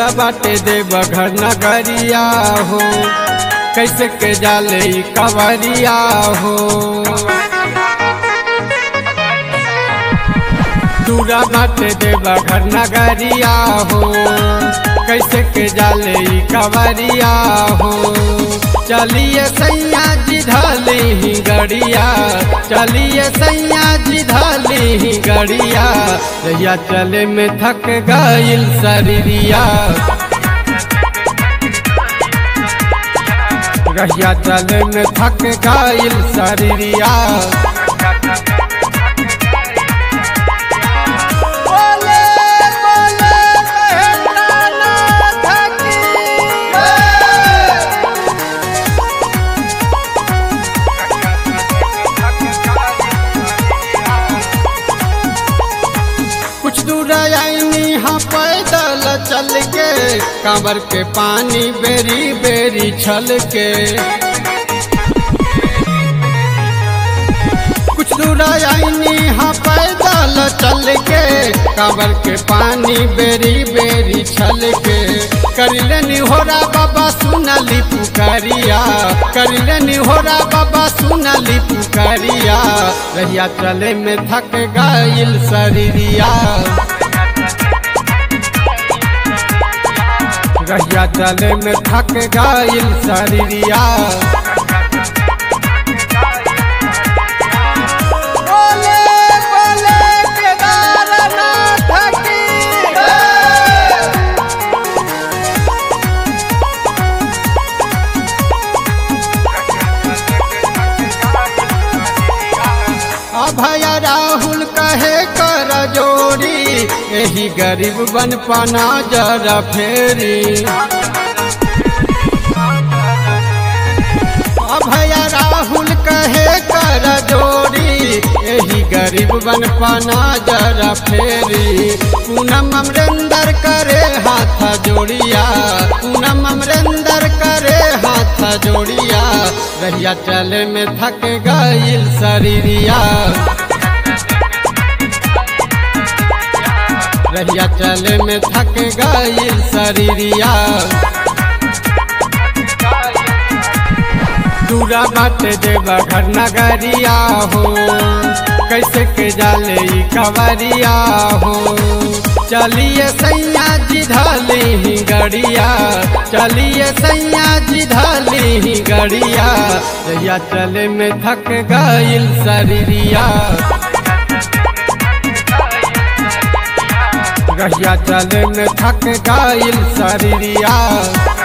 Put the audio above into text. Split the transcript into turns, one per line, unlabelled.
दूरा बाटे देव घर नगरिया हो कैसे के जाले ई कवरिया हो दूरा बाटे देव घर नगरिया हो कैसे के जाले ई कवरिया हो चलिए सैया जी ढाली ही गड़िया चलिए सैया जी ढाली ही गड़िया रैया चले में थक गईल शरीरिया रैया चले में थक गईल शरीरिया
बोले बोले महेंद्रनाथ की जय।
कुछ दूर आईनी हाँ पैदल चल के कांवर के पानी बेरी बेरी छल के कुछ दूर आईनी हाँ पैदल चल के कांवर के पानी बेरी बेरी छल के करिलनी होरा बाबा सुनली पुकारिया करिलनी होरा बाबा सुनली पुकारिया रहिया चले में थक गईल शरीरिया रहिया चले में थक गईल शरीरिया
बोले बोले केदारनाथ की जय।
अभय राहुल कहे कर जोड़ी यही गरीब बन पना जरा फेरी अभय राहुल कहे कर जोड़ी यही गरीब बन पना जरा फेरी पूनम अमरेंदर करे हाथ जोड़िया पूनम अमरेंदर करे हाथ जोड़िया रहिया चले में थक गईल शरीरिया रहिया चले में थक गईल शरीरिया दूरा बाटे देवा घर नगरिया हो कैसे के जाले ई कवरिया हो चलिए सैया जी ढाली ही गड़िया चलिए सैया जी ढाली ही गड़िया रैया चले में थक गईल शरीरिया रहिया चले में थक गईल शरीरिया